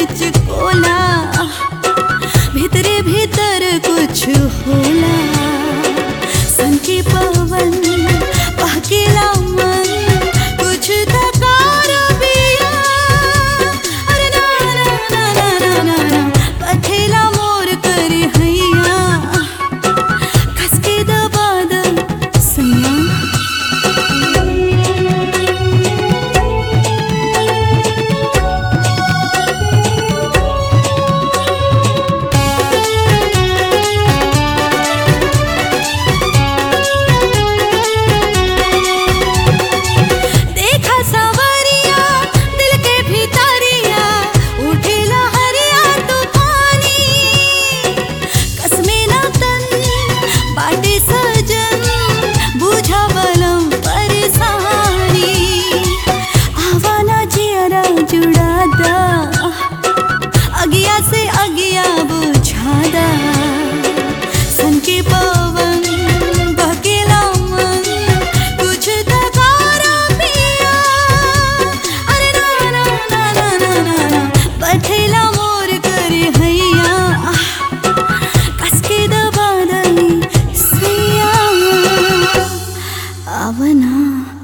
हिचकोला भीतरे भीतर कुछ होला संके पवन बहकेला मन कुछ थकार बिया अरे ना ना ना ना ना ना ना पथेला मोर कर हैया खसके दबा द सैया देखा सावरिया दिल के भीतरिया उठेला हरिया तूफानी कसमे ना तन बाटे सजन बुझावलम परेशानी आवाना जियरा जुड़ा दा अगिया से अगिया बुझादा सन के पवन बहकेला मन कुछ थकारा पिया अरे ना ना ना ना ना ना ना बैठेला मोर कर हैया कसके दबा दई सैया आवना